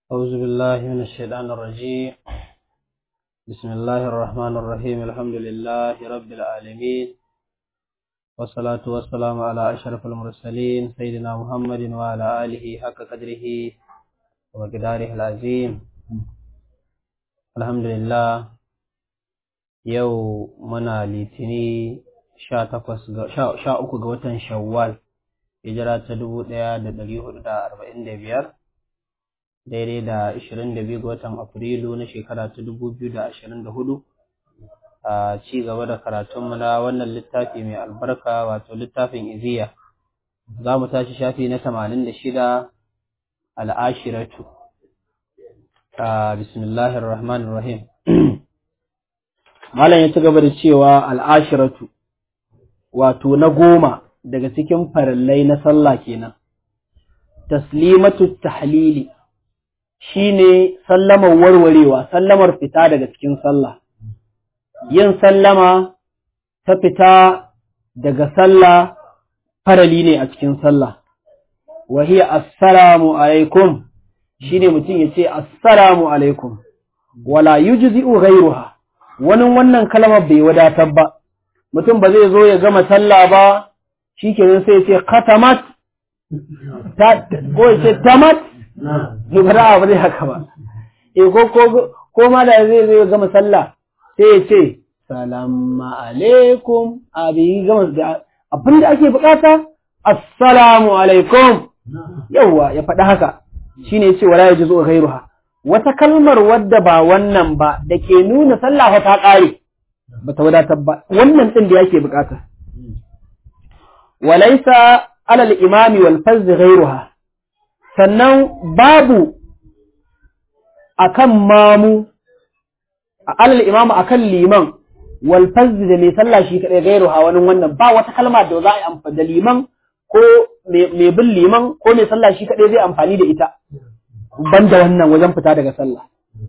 أعوذ بالله من الشيطان الرجيم بسم الله الرحمن الرحيم الحمد لله رب العالمين والصلاة والسلام على أشرف المرسلين سيدنا محمد وعلى آله حق قدره ومقداره العظيم الحمد لله يو منا لتني sha takwas sha uku ga watan shawwal hijira ta dubu ɗaya da ɗari hudu da arba'in da biyar daidai da ashirin da biyu ga watan afrilu na shekara ta dubu biyu da ashirin da hudu a ci gaba da karatunmu na wannan littafi mai albarka wato littafin iziya za mu tashi shafi na tamanin da shida al'ashiratu bismillahir rahmanir rahim malam ya ci gaba da cewa al'ashiratu wato na goma daga cikin farillai na sallah kenan taslimatu tahlili shine sallamar warwarewa sallamar fita daga cikin sallah yin sallama ta fita daga sallah farali ne a cikin sallah wa hiya assalamu alaikum shine mutum yace assalamu alaikum wala yujzi'u ghayruha wani wannan kalmar bai wadatar ba mutum ba zai zo ya gama sallah ba shi kenan sai ce katamat ko ya ce tamat zubara ba zai haka ba e ko ko ko ma da zai zo ya gama sallah sai ya ce salamu alaikum abi gama abin da ake bukata assalamu alaikum yawwa ya faɗi haka shine yace wala yajuzu ghayruha wata kalmar wadda ba wannan ba da ke nuna sallah ta ƙare ba ta wadatar ba wannan ɗin da yake bukata walaisa alal imami wal fazzi ghairuha sannan babu akan mamu alal imamu akan liman wal fazzi da mai sallah shi kadai ghairuha wani wannan ba wata kalma da za a yi amfani da liman ko mai bin liman ko mai sallah shi kadai zai amfani da ita banda wannan wajen fita daga sallah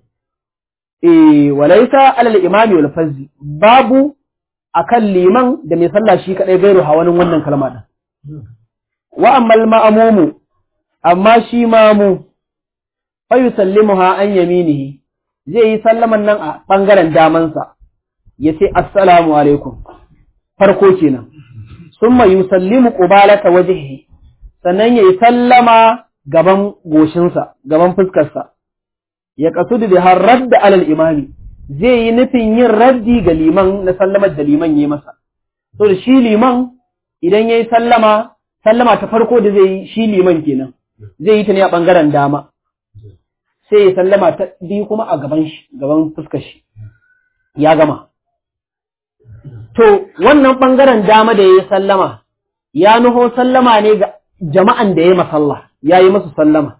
eh walaisa alal imami wal fazzi babu akan liman da mai sallah shi kadai gairu hawanin wannan kalma din wa ammal ma'mumu amma shi mamu fa yusallimuha an yaminihi zai yi sallaman nan a bangaren damansa yace assalamu alaikum farko kenan summa yusallimu qubalata wajhihi sannan yayi sallama gaban goshinsa gaban fuskarsa ya kasudu da har radda alal imami zai yi nufin yin raddi ga liman na sallamar da liman yi masa so da shi liman idan ya yi sallama sallama ta farko da zai yi shi liman kenan zai yi ta ne a ɓangaren dama sai ya sallama ta biyu kuma a gaban shi gaban fuskar shi ya gama to wannan ɓangaren dama da ya yi sallama ya nuho sallama ne ga jama'an da ya yi masalla ya yi masu sallama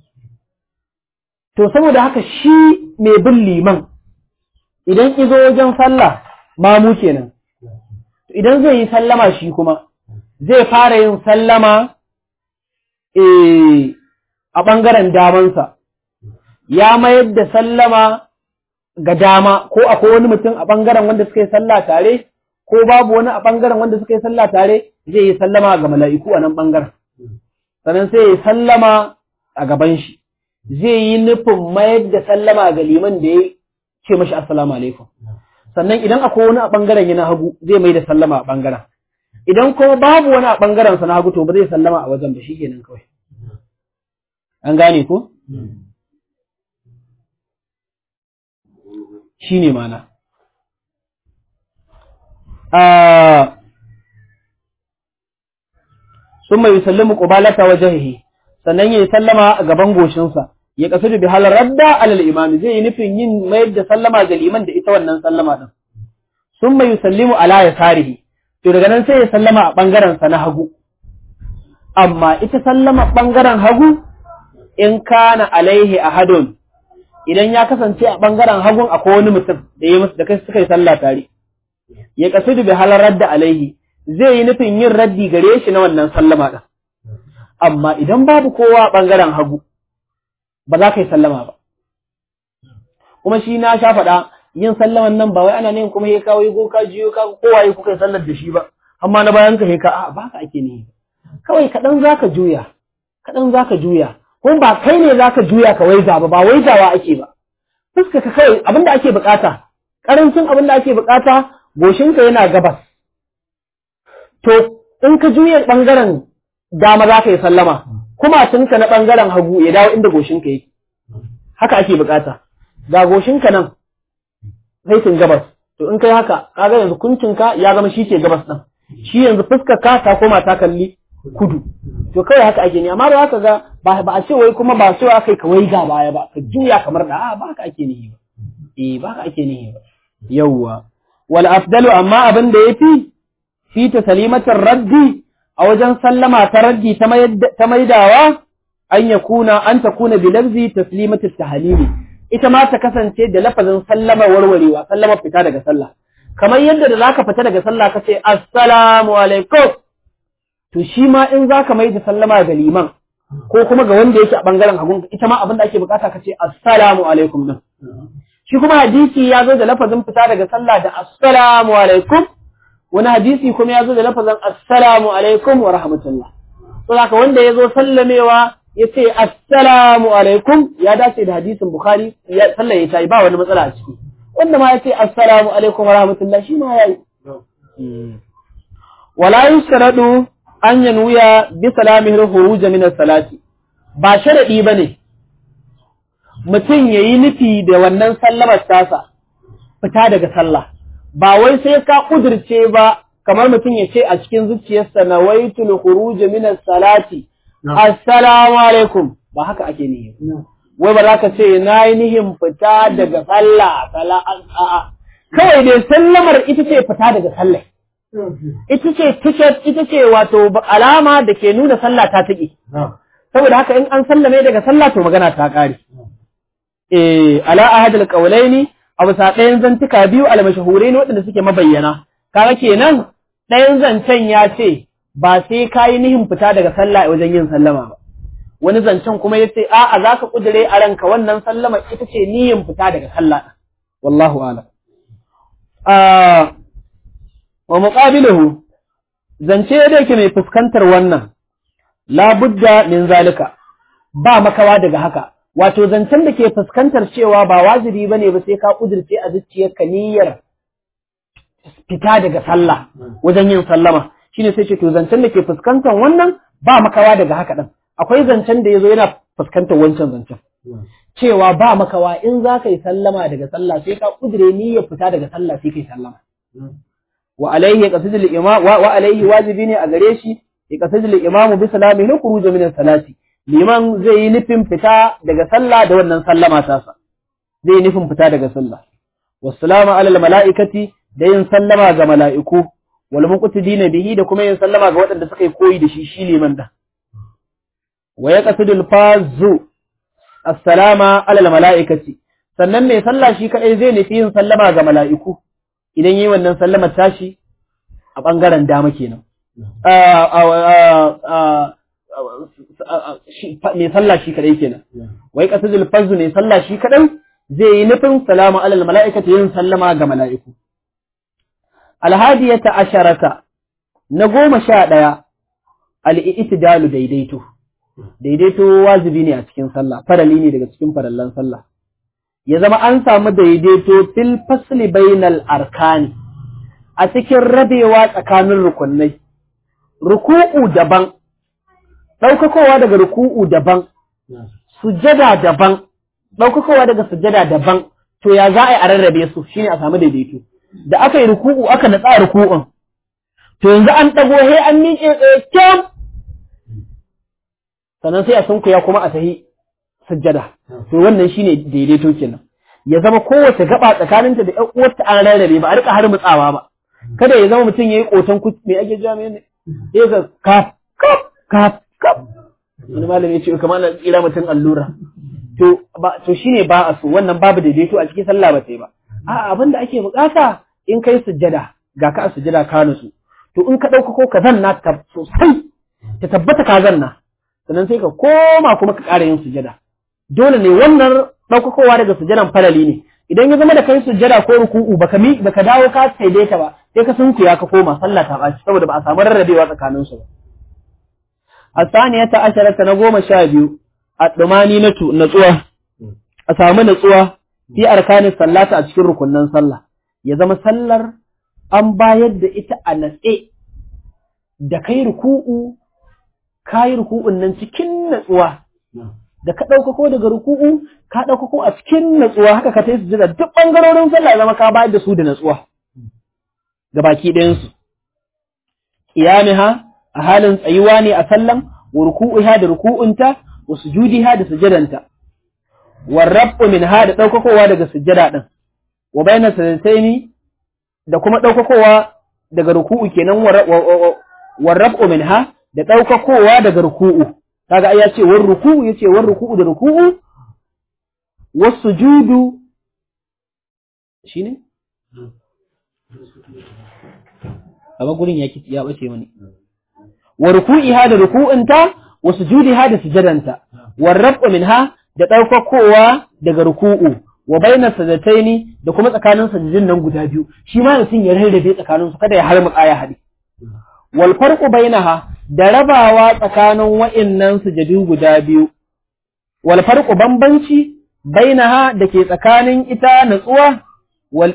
To, saboda haka shi mai bin liman, idan izo wajen sallah mamu kenan, idan zai yi sallama shi kuma, zai fara yin sallama a ɓangaren damansa, ya mayar da sallama ga dama ko akwai wani mutum a ɓangaren wanda suka yi sallah tare, ko babu wani a ɓangaren wanda suka yi sallah tare, zai yi sallama ga mala'iku a nan ɓangaren. Sannan sai ya yi sallama a gaban shi. zai yi nufin mayar da sallama ga liman da ya ce mashi assalamu alaikum sannan idan akwai wani a ɓangaren yana hagu zai mai da sallama a ɓangaren idan kuma babu wani a ɓangaren sa na hagu to ba zai sallama a wajen ba shi kenan kawai an gane ko shi ne mana sun mai sallimu ƙubalata wajen sannan ya yi sallama a gaban goshinsa ya kasu da bihalar radda alal imami zai yi nufin yin mayar da sallama ga liman da ita wannan sallama din sun mai yusallimu ala ya sarihi to daga nan sai ya sallama a bangaren sa na hagu amma ita sallama bangaren hagu in kana alaihi ahadun idan ya kasance a bangaren hagun akwai wani mutum da ya musu da kai suka yi sallah tare ya kasu da bihalar radda alaihi zai yi nufin yin raddi gare shi na wannan sallama din amma idan babu kowa a bangaren hagu ba za ka yi sallama ba. Kuma shi na sha faɗa yin sallaman nan ba wai ana ne kuma ya kawo yi ka jiyo ka kowa ya kuka yi sallar da shi ba, amma na bayan ka ka a ba ka ake ne. Kawai kaɗan za ka juya, kaɗan za ka juya, kuma ba kai ne zaka juya ka waiga ba ba waigawa ake ba fuska ka kawai abinda ake bukata karancin abinda ake bukata goshinka yana gabas to in ka juya bangaren dama za ka yi sallama kuma tunka na bangaren hagu ya dawo inda goshinka yake haka ake bukata ga goshinka nan saitin gabas to in kai haka kaga yanzu kuncinka ya zama shi ke gabas din shi yanzu fuskar ka ta koma ta kalli kudu to kawai haka ake ne amma ba haka ga ba ba a ce wai kuma ba so aka ka wai ga baya ba ka juya kamar da a ba haka ake nihi ba eh ba haka ake nihi ba yawwa wal afdalu amma abin da yafi fi ta salimatar raddi a wajen sallama ta raddi ta maidawa an yakuna an takuna bi lafzi taslimatul tahlili ita ma ta kasance da lafazin sallama warwarewa sallama fita daga sallah kamar yadda da zaka fita daga sallah kace assalamu alaikum to shi ma in zaka mai da sallama ga liman ko kuma ga wanda yake a bangaren hagun ita ma abin da ake bukata kace assalamu alaikum din shi kuma hadisi ya zo da lafazin fita daga sallah da assalamu alaikum wani hadisi kuma ya zo da lafazin assalamu alaikum wa rahmatullah saboda wanda ya zo sallamewa ya ce assalamu alaikum ya dace da hadisin bukhari ya sallah ya tayi ba wani matsala a ciki wanda ma ya ce assalamu alaikum wa rahmatullah shi ma yayi wala yusradu an yanwiya bi salamihi khuruj min as-salati ba sharadi bane mutum yayi nufi da wannan sallamar tasa fita daga sallah ba wai sai ka kudirce ba kamar mutum ya ce a cikin zuciyarsa nawaitul khuruj min as-salati assalamu alaikum ba haka ake nihi wai ba za ka ce na yi nihin fita daga sallah a'a kawai dai sallamar ita ce fita daga sallah ita ce ticket ita ce wato alama da ke nuna sallah ta taƙi saboda haka in an sallame daga sallah to magana ta ƙare eh ala ahadul qawlaini a bisa ɗayan zantuka biyu almashahurai ne waɗanda suke mabayyana kaga kenan ɗayan zancen ya ce ba sai ka yi nihin fita daga sallah a wajen yin sallama ba wani zancen kuma ya ce a'a za ka ƙudure a ranka wannan sallama ita ce niyin fita daga sallah wallahu ala wa muqabiluhu zance da yake mai fuskantar wannan labudda min zalika ba makawa daga haka wato zancen da ke fuskantar cewa ba wajibi bane ba sai ka ƙudurce a zuciyarka niyyar fita daga sallah wajen yin sallama shine sai ce to zancen da ke fuskantar wannan ba makawa daga haka ɗin akwai zancen da ya zo yana fuskantar wancan zancen cewa ba makawa in za ka yi sallama daga sallah sai ka kudure niyyar fita daga sallah sai ka yi sallama wa alaihi ya qasidul imam wa alaihi wajibi ne a gare shi ya qasidul imamu bi salamihi khuruj min salati liman zai yi nufin fita daga sallah da wannan sallama tasa zai yi nufin fita daga sallah wassalamu alal mala'ikati da yin sallama ga mala'iku wal muqtidina bihi da kuma yin sallama ga waɗanda suka yi koyi da shi shi liman da wa yaqsidu al-fazu assalama ala al-mala'ikati sannan mai sallah shi kadai zai nufi yin sallama ga mala'iku idan yi wannan sallamar tashi a bangaren dama kenan mai sallah shi kadai kenan wa yaqsidu al-fazu mai sallah shi kadai zai yi nufin salamu ala al-mala'ikati yin sallama ga mala'iku alhadiyata asharata na goma sha ɗaya al'itidalu daidaito daidaito wajibi ne a cikin sallah farali ne daga cikin farallan sallah ya zama an samu daidaito fil fasli bainal arkani a cikin rabewa tsakanin rukunai ruku'u daban ɗaukakowa daga ruku'u daban sujada daban ɗaukakowa daga sujada daban to ya za a yi a rarrabe su shine a samu daidaito da aka yi ruku'u aka natsa ruku'un to yanzu an ɗago he an miƙe tsaye kyam sannan sai a sunkuya kuma a sahi sujjada to wannan shine daidaito kenan ya zama kowace gaba tsakaninta da ƴan uwarta an rarrabe ba a rika har mutsawa ba kada ya zama mutum yayi kotan kuci me ake jami'a ne sai ka kaf kaf kaf kaf wani malami ya ce kamar na tsira mutum allura to ba to shine ba a so wannan babu daidaito a cikin sallah ba sai ba a'a abin da ake bukata in kai sujjada ga ka a sujjada ka nusu to in ka ɗauka ko ka zanna ta sosai ta tabbata ka zanna sannan sai ka koma kuma ka ƙara yin sujjada dole ne wannan ɗaukakowa daga sujjadan falali ne idan ya zama da kai sujjada ko ruku'u baka mi baka dawo ka daidaita ba sai ka sunkuya ka koma sallah ta ɓaci saboda ba a samu rarrabewa tsakanin su ba asaniyata asharata na goma sha biyu addumani na tu natsuwa a samu natsuwa fi arkanin sallata a cikin rukunnan sallah ya zama sallar an bayar da ita a natse da kai ruku'u kayi ruku'un nan cikin natsuwa da ka ɗaukako daga ruku'u ka ɗaukako a cikin natsuwa haka ka tai sujada duk ɓangarorin sallah ya zama ka bayar da su da natsuwa ga baki ɗayansu qiyamiha a halin tsayuwa ne a sallan wa ruku'iha da ruku'unta wa sujudiha da sujadanta wa rabu minha da ɗaukakowa daga sujada ɗin wa bayna sajdaini da kuma ɗaukakowa daga ruku'u kenan wa rabu minha da ɗaukakowa daga ruku'u kaga ai ya ce war ruku'u yace war ruku'u da ruku'u was sujudu shine amma gurin ya ya bace mani wa ruku'iha da ruku'unta wa sujudiha da sujadanta war rabu minha da ɗaukakowa daga ruku'u wa baina sajataini da kuma tsakanin sajidin nan guda biyu shi ma mutum ya rarrabe tsakanin su kada ya har aya hadi wal farqu bainaha da rabawa tsakanin wa'innan sujadu guda biyu wal farqu bambanci bainaha da ke tsakanin ita natsuwa wal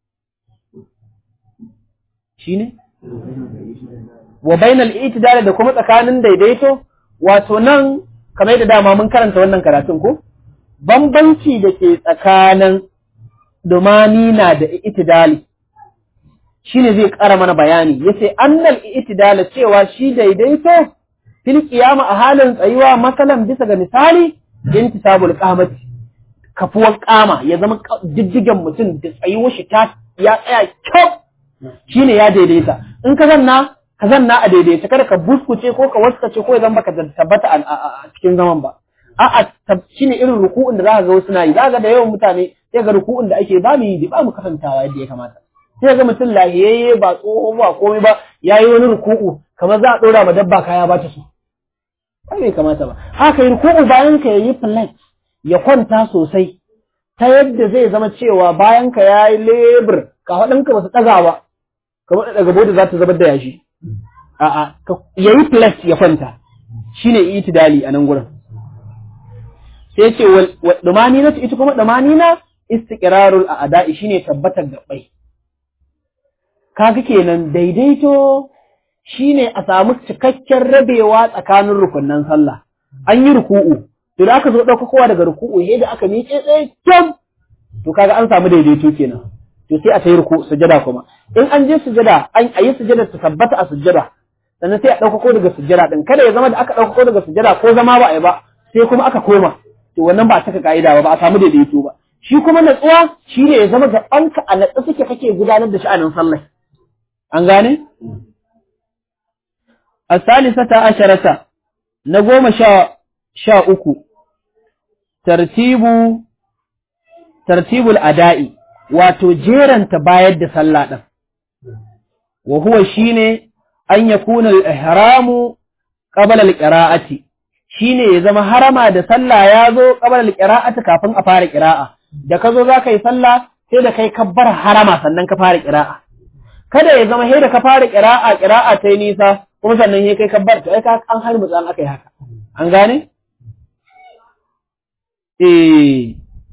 shine wa bainal itidal da kuma tsakanin daidaito wato nan kamar da dama mun karanta wannan karatun ko bambanci da ke tsakanin dumani na da itidali shine zai ƙara mana bayani yace annal itidala cewa shi daidaito fil qiyama a halin tsayuwa masalan bisa ga misali intisabul qamati kafuwar kama ya zama diddigen mutum da tsayuwar shi ta ya tsaya kyau shine ya daidaita in ka zanna ka zanna a daidaita kada ka buskuce ko ka waskace ko ya zama baka tabbata a cikin zaman ba a'a shine irin ruku'un da zaka ga wasu na yi zaka da yawan mutane sai ga ruku'un da ake ba mu yi ba mu kasantawa yadda ya kamata sai ga mutum lahiyayye ba tsoho ba komai ba yayi wani ruku'u kamar za a dora ma dabba kaya ba ta so ba bai kamata ba haka yi ruku'u bayan ka yayi flat ya kwanta sosai ta yadda zai zama cewa bayan ka yayi lebur ka faɗinka ba su ɗaga ba kamar daga bodi za ta zubar da yashi a'a yayi flat ya kwanta shine itidali a nan gurin sai ce wa dumanina ita kuma dumanina istiqrarul a'da'i shine tabbatar gabbai kaga kenan daidaito shine a samu cikakken rabewa tsakanin rukunnan sallah an yi ruku'u to da aka zo dauka kowa daga ruku'u sai da aka miƙe tsaye kyam to kaga an samu daidaito kenan to sai a tayi ruku sujada kuma in an je sujada an ayi sujada ta tabbata a sujada sannan sai a dauka ko daga sujada din kada ya zama da aka dauka ko daga sujada ko zama ba a yi ba sai kuma aka koma to wannan ba a saka ka'ida ba ba a samu daidaito ba shi kuma natsuwa shi ne ya zama gabanka a natsa suke kake gudanar da sha'anin sallah an gane asalisata asharata na goma sha sha uku tartibu tartibul ada'i wato jeranta bayar da sallah din wa huwa shine an yakuna al-ihramu qabla al-qira'ati shine ya zama harama da sallah ya zo qabla al-qira'ati kafin a fara qira'a da ka zo zaka yi sallah sai da kai kabbar harama sannan ka fara qira'a kada ya zama sai da ka fara qira'a qira'a ta nisa kuma sannan sai kai kabbar to ai ka an har mutsan akai haka an gane eh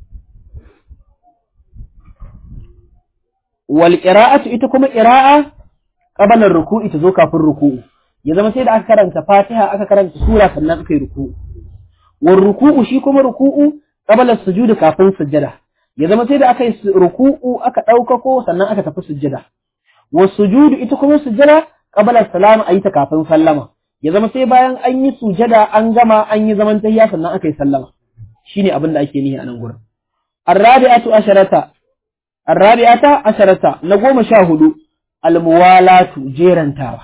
wal qira'atu ita kuma qira'a qabla ruku'i ta zo kafin ruku'u ya zama sai da aka karanta Fatiha aka karanta sura sannan aka yi ruku'u war ruku'u shi kuma ruku'u qabla sujud kafin sujjada ya zama sai da aka yi ruku'u aka ɗaukako sannan aka tafi sujjada was sujud ita kuma sujjada qabla salam ayi ta kafin sallama ya zama sai bayan an yi sujjada an gama an yi zaman tahiyya sannan aka yi sallama shine abin da ake nihi a nan gurin الرابعة عشرة الرابعة عشرة نقوم شاهد الموالاة جيران تاوى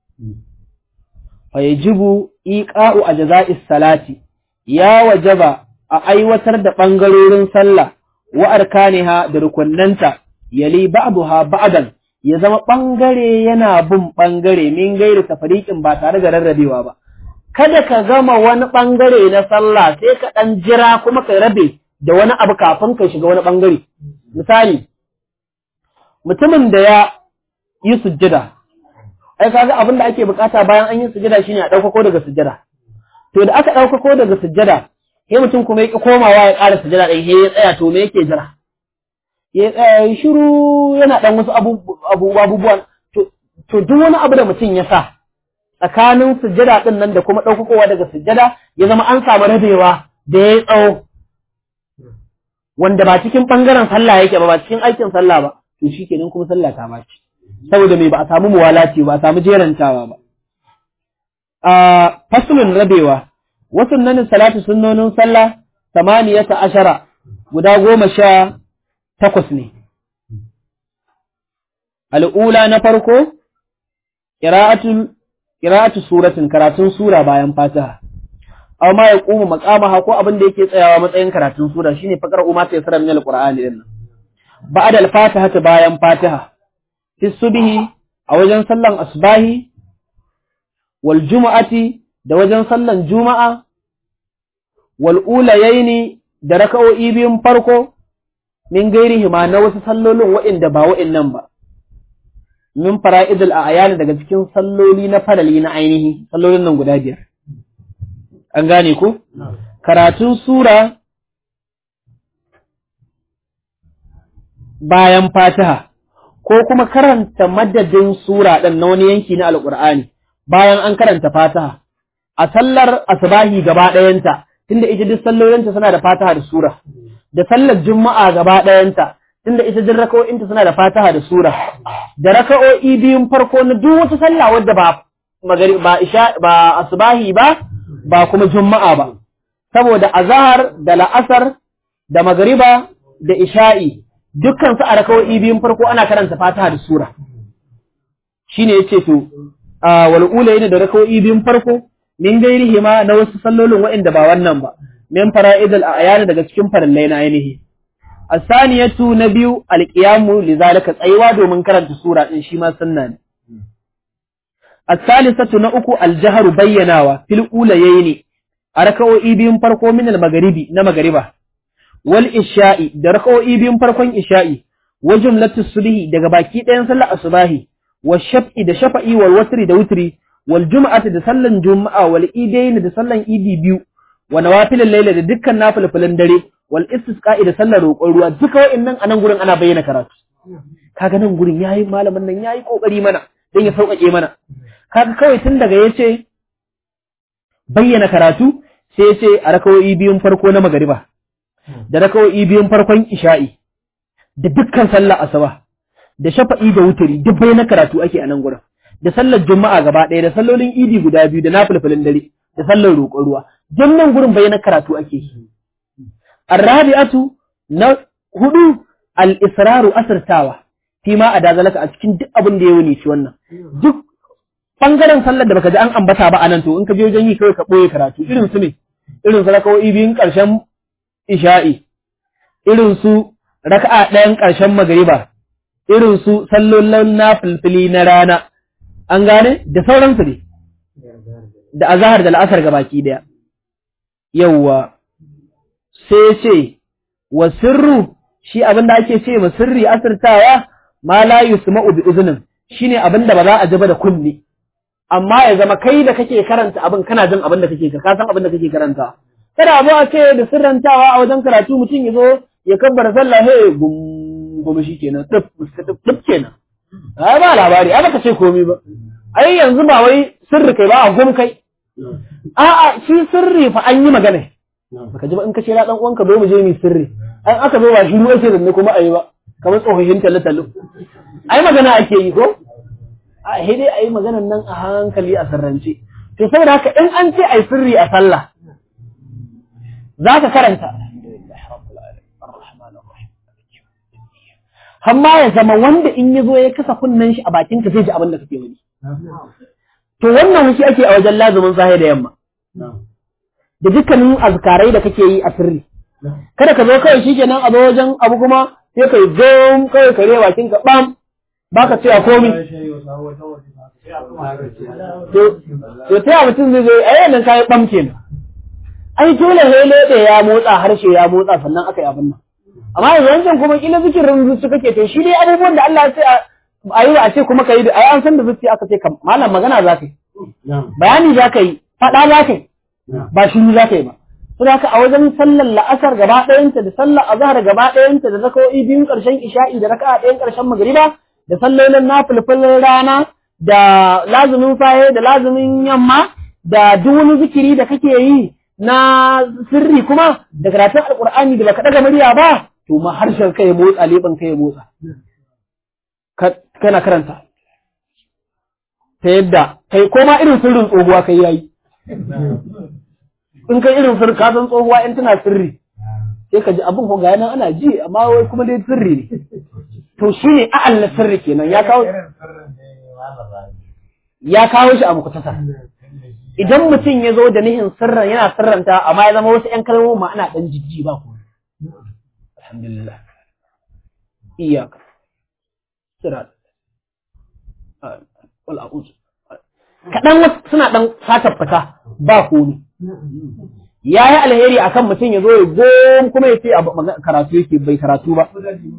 فيجب إيقاء أجزاء الصلاة يا وجب أيوتر دا بانغرورن صلى وأركانها دركننتا يلي بعضها بعضا ya zama ɓangare yana bin ɓangare min gairi tafariƙin ba tare da rarrabewa ba. Kada ka gama wani ɓangare na sallah sai ka ɗan jira kuma ka rabe da wani abu kafin ka shiga wani ɓangare. Misali, mutumin da ya yi sujjada, ai kaga abin da ake bukata bayan an yi sujjada shine a ɗaukako daga sujjada. To da aka ɗaukako daga sujjada, sai mutum kuma ya ki komawa ya ƙara sujada ɗin sai ya tsaya to me yake jira ya tsaya ya shiru yana ɗan wasu abubuwan to duk wani abu da mutum ya sa tsakanin sujada ɗin nan da kuma ɗaukakowa daga sujada ya zama an samu rabewa da ya tsawo wanda ba cikin ɓangaren sallah yake ba ba cikin aikin sallah ba to shi kenan kuma sallah ta baci saboda mai ba a samu muwalati ba a samu jerantawa ba a fasulun rabewa wasu nan salatu sunnonin sallah samaniyata ashara guda goma sha takwas ne al'ula na farko ƙira'atu suratin karatun sura bayan fatiha aw ma ya kuma maqamaha ko abin da yake tsayawa matsayin karatun sura shine fakar umma ta yasra min alqur'ani din nan ba'da al-fatiha ta bayan fatiha fi subhi a wajen sallan asbahi wal jumu'ati da wajen sallan juma'a wal ulayaini da raka'o'i biyun farko min gairihi ma na wasu sallolin wa'inda ba wa'innan ba min fara'idul a'yan daga cikin salloli na farali na ainihi sallolin nan guda biyar an gane ku karatun sura bayan fatiha ko kuma karanta madadin sura ɗin na wani yanki na alƙur'ani bayan an karanta fatiha a sallar asbahi gaba ɗayanta tunda ita duk sallolinta suna da fatiha da sura da sallar juma'a gaba ɗayanta tunda ita duk raka'o'inta suna da fatiha da sura da raka'o'i biyun farko na duk wata sallah wadda ba magari ba isha ba asbahi ba ba kuma juma'a ba saboda azhar da la'asar da magariba da isha'i dukkan su a raka'o'i biyun farko ana karanta fatiha da sura shine yace to wal ulayn da raka'o'i biyun farko min gairihi ma na wasu sallolin waɗanda ba wannan ba min fara'idul a'yan daga cikin farillai na ainihi asaniyatu na biyu alqiyamu lizalika tsayuwa domin karanta sura din shi ma sunna ne asalisatu na uku aljahru bayyanawa fil ulayni a raka'o'i biyun farko min al-maghribi na magariba wal isha'i da raka'o'i biyun farkon isha'i wa jumlatu subhi daga baki ɗayan sallar asubahi wa shaf'i da shafa'i wal watri da wutri wal jum'ati da sallan juma'a wal idaini da sallan idi biyu wa nawafilal layla da dukkan nafilfilan dare wal istisqa'i da sallar roƙon ruwa duka wa'annan anan gurin ana bayyana karatu kaga nan gurin yayi malamin nan yayi kokari mana dan ya sauƙaƙe mana kaga kawai tun daga yace bayyana karatu sai yace a rakawoyi biyun farko na magariba da rakawoyi biyun farkon isha'i da dukkan sallar asuba da shafa'i da wuturi duk bayyana karatu ake a nan gurin da sallar juma'a gaba ɗaya da sallolin idi guda biyu da nafilfilin dare da sallar roƙon ruwa duk nan gurin bayyana karatu ake yi arrabi'atu na hudu al-israru asirtawa fi ma a dazalaka a cikin duk abin da ya wuni shi wannan duk bangaren sallar da baka ji an ambata ba anan to in ka je wajen yi kawai ka boye karatu irin su ne irin su rakawoyi biyun karshen isha'i irin su raka'a ɗayan karshen magariba irin su sallolin na filfili na rana an gane da sauransu ne da azahar da la'asar gabaki daya yawwa sai ce wa sirru shi abin da ake ce ma sirri asirtawa ma la yusma'u bi uznin shine abin da ba za a ji ba da kunne amma ya zama kai da kake karanta abin kana jin abin da kake ka san abin da kake karanta kada abu a ce da sirrantawa a wajen karatu mutum ya zo ya kabbara sallah he gum gum shikenan dip dip kenan ai ba labari ai baka ce komai ba ai yanzu ba wai sirri kai ba a gum kai a'a shi sirri fa an yi magana baka ji ba in ka ce na dan uwanka zo mu je mu sirri an aka zo ba shiru ake zanne kuma ayi ba kamar tsofaffin talle-talle ai magana ake yi ko a dai ayi maganan nan a hankali a sirrance to saboda haka in an ce ai sirri a sallah za ka karanta Hamma ya zama wanda in ya zo ya kasa kunnen shi a bakin ka zai ji abin da kake wani. To wannan shi ake a wajen lazumin sahi da yamma. Da dukkanin azkarai da kake yi a sirri. Kada ka zo kawai shi kenan a zo wajen abu kuma sai ka yi gom kawai ka rewa bakin ka bam ba ka ce a komi. To ta mutum zai zo a yanar kayi bam kenan. Ai dole hele da ya motsa harshe ya motsa sannan aka yi abin nan. Amma yanzu wancan kuma kila zikirin zuci kake to shi dai abubuwan da Allah ya ce a yi a ce kuma ka yi ai an san da zuci aka ce malam magana za ka yi. Bayani za ka yi, faɗa za ka yi, ba shiru za ka yi ba. Saboda haka a wajen sallar la'asar gaba ɗayanta da sallar azhar gaba ɗayanta da zakawo'i biyun ƙarshen isha'i da raka'a ɗayan ƙarshen magriba da sallolin nafilfilin rana da lazumin faye da lazumin yamma da duk wani zikiri da kake yi na sirri kuma da karatun alƙur'ani da baka ɗaga murya ba to ma harshen kai ya motsa leɓen kai ya motsa kana karanta ta yadda kai koma irin sirrin tsohuwa kai yayi in kai irin sirri ka san tsohuwa in tana sirri sai ka ji abin ko ga nan ana ji amma wai kuma dai sirri ne to shine a'al na sirri kenan ya kawo ya kawo shi a mukutasar idan mutum ya zo da nihin sirran yana sirranta amma ya zama wasu 'yan kalmomi ma ana ɗan jijji ba ku alhamdulillah iyaka sirat wal a'udhu kaɗan wasu suna ɗan sata fita ba komi ya yi alheri akan mutum ya zo ya gom kuma ya ce a karatu yake bai karatu ba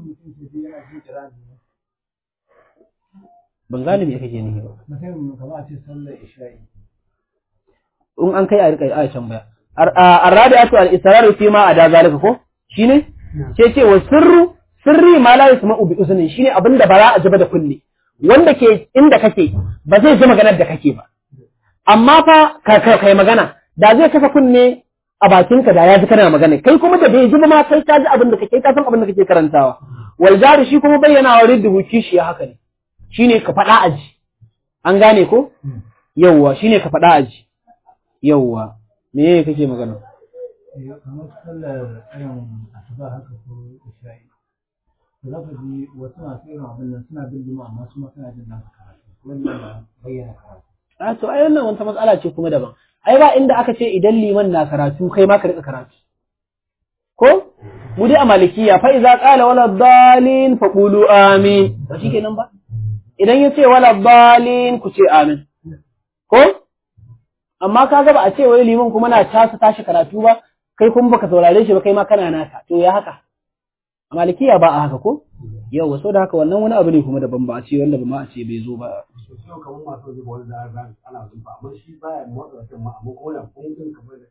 ban gane me kake nihi ba in an kai a rika a can baya arrabi'atu al-israru fi ma ada zalika ko shine ce ce wa sirru sirri ma la yasma'u bi uzunin shine abinda ba za a ji ba da kunne wanda ke inda kake ba zai ji maganar da kake ba amma fa ka kai magana da zai kasa kunne a bakinka da ya ji kana magana kai kuma da bai ji ba ma kai ka ji abin da kake ka san abin da kake karantawa wal jari shi kuma bayyana wa riddu kishi haka ne shine ka faɗa aji an gane ko yawwa shine ka faɗa aji yawwa me yake kake magana kamar sallar irin asuba haka ko isha'i to za ka ji wasu masu irin abin nan suna bin jima amma su ma suna jin nasu karatu wannan bayyana karatu a to ai wannan wata matsala ce kuma daban ai ba inda aka ce idan liman na karatu kai ma ka rika karatu ko mu dai a malikiya fa iza qala wala dalin fa qulu amin ba shikenan ba idan yace wala dalin ku ce amin ko amma ka ga ba a ce wai liman kuma na tasa tashi karatu ba kai kuma baka saurare shi ba kai ma kana naka to ya haka a malikiya ba a haka ko yau so da haka wannan wani abu ne kuma daban ba a ce wanda ba ma a ce bai zo ba yau kamar masu zuba wani da za ana zuba amma shi baya motsa wata ma amma ko da kun kun kamar da